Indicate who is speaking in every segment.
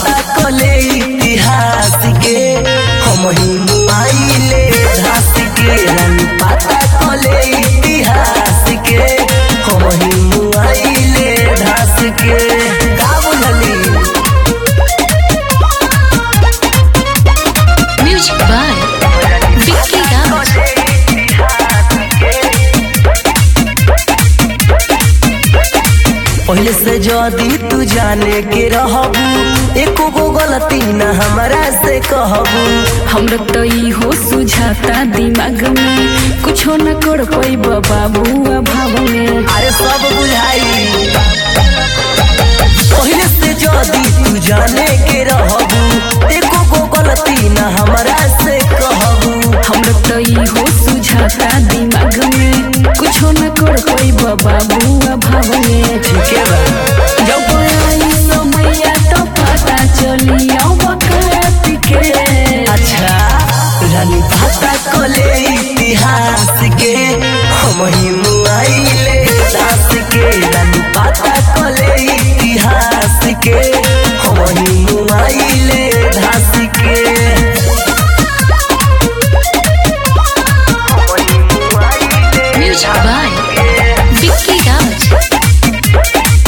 Speaker 1: पता कले इतिहास के हम ही मुआइले धास के रानी पता कले इतिहास के हम ही मुआइले धास के का बोलली
Speaker 2: Music by Vicky Raj.
Speaker 1: पहले से जदी तू जाने के रहबू एको गो गलती न हमरा से कहबू
Speaker 2: हमरा तो इहो सुझाता दिमाग में कुछो न कर पैब बाबू अभाव में
Speaker 1: अरे सब बुझाई पहले से जदी तू जाने के रहबू एको गो गलती न हमरा से कहबू
Speaker 2: हमरा तो इहो सुझाता दिमाग में कुछो न कर पैब बाबू अभाव में
Speaker 1: ठीक है बा
Speaker 2: जब आई समैया तो पता चली बकरात के
Speaker 1: अच्छा रानी पता कले इतिहास के हम ही मुआइले दास के रानी पता कले इतिहास के हम ही मुआइले दास के हम ही मुआइले
Speaker 2: Music by Vicky Raj.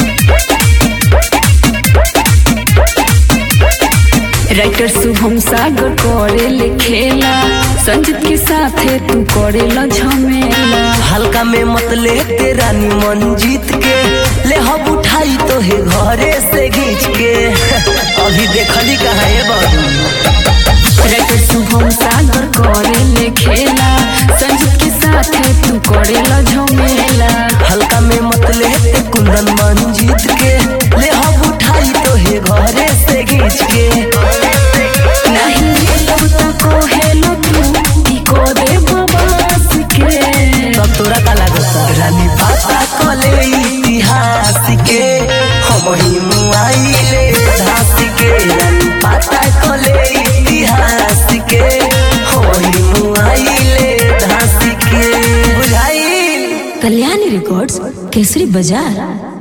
Speaker 2: Writer Shubham Sagar करे लिखेला संजीत के साथे तू करेला झमेला
Speaker 1: हल्का में मत ले ते रानी मन जीत के ले हम उठाई तो हे घरे से घींच के अभी देखली कहाँ है बाबू
Speaker 2: राइटर शुभम सागर करे लिखेला संजीत के साथे तू करेला झमेला
Speaker 1: हल्का में मत ले ते कुंदन मन जीत के ले हम उठाई तो हे घरे से घींच के
Speaker 2: नहीं मिलब तो कहेलो तू की को दे बबास के
Speaker 1: तब तोरा का लागता रानी पता कले इतिहास के हम ही मुआइले धास के रानी पता कले इतिहास के हम ही मुआइले धास के बुझाई
Speaker 2: कल्याणी रिकॉर्ड्स केसरी बाजार